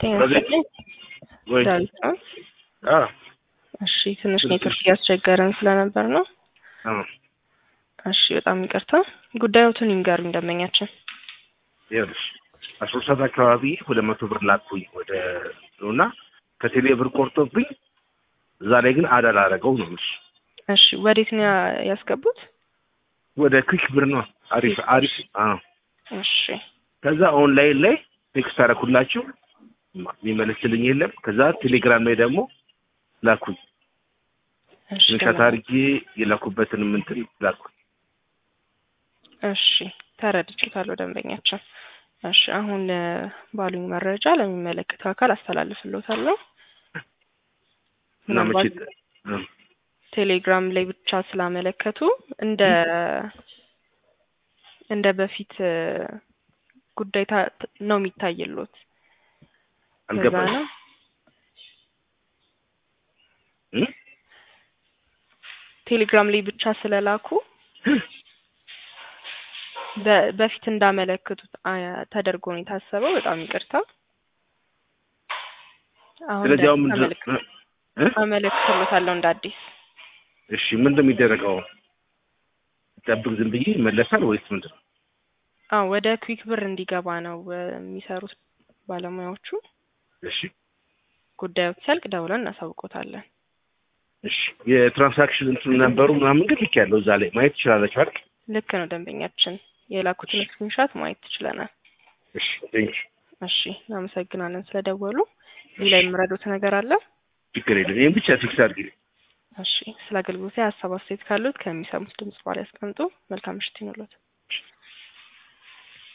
ጤና በዚህ- ይስጥልኝ። ወይ ዳዊት ነው። አ እሺ ትንሽ ትንሽ- ኔትወርክ እያስቸገረን ስለነበር ነው። አ እሺ በጣም ይቅርታ። ጉዳዮቱን ይንገሩኝ ደንበኛችን። ይኸውልሽ አስራ ሁለት ሰዓት አካባቢ ሁለት መቶ ብር ላኩኝ ወደ እና ከቴሌ ብር ቆርጦብኝ እዛ ላይ ግን አዳል አደረገው ነው የምልሽ። እሺ ወዴት ነው ያ- ያስገቡት? ወደ ክዊክ ብር ነው አሪፍ አሪፍ አ እሺ ከዛ ኦንላይን ላይ ቴክስት አደረኩላችሁ የሚመለስልኝ የለም። ከዛ ቴሌግራም ላይ ደግሞ ላኩኝ እሺ ስክሪንሻት ደህና- አድርጌ የላኩበትን እንትን ላኩኝ። እሺ ተረድቼታለሁ ደንበኛችን። እሺ አሁን እ፣ ባሉኝ መረጃ ለሚመለከተው አካል አስተላልፍልዎታለሁ። እና መቼ ምናልባት እ፣ ቴሌግራም ላይ ብቻ ስላመለከቱ እንደ እንደ በፊት እ፣ ጉዳይ ታ- ነው የሚታይሎት። ከዛ አልገባኝም ነው እ? ቴሌግራም ላይ ብቻ ስለላኩ በ- በፊት እንዳመለክቱት አ- ተደርጎ ነው የታሰበው። በጣም ይቅርታ። አሁን ስለዚህ አሁን ደግሞ ምንድን አመለክ- እ? እ? አመለክትሎታለሁ እንደ አዲስ። እሺ ምንድን ነው የሚደረገው? ጠብቅ ዝም ብዬ ይመለሳል ወይስ ምንድን ነው? አዎ ወደ ኩዊክ ብር እንዲገባ ነው እ፣ የሚሰሩት ባለሙያዎቹ። እሺ ጉዳዮች ሲያልቅ ደውለን እናሳውቆታለን። እሺ የትራንሳክሽን እንትን ነበሩ ምናምን ግን ልክ ያለው እዛ ላይ ማየት ትችላለች አይደል? ልክ ነው ደንበኛችን። የላኩትን ስክሪንሻት ማየት ትችለናል። እሺ ቴንክ እሺ እናመሰግናለን ስለደወሉ። ሌላ የምረዱት ነገር አለ? ችግር የለም። ይህን ብቻ ፊክስ አድርጊልኝ። እሺ ስለ አገልግሎት ሀሳብ አስተያየት ካሉት ከሚሰሙት ድምጽ በኋላ ያስቀምጡ። መልካም ምሽት ይኑሮት።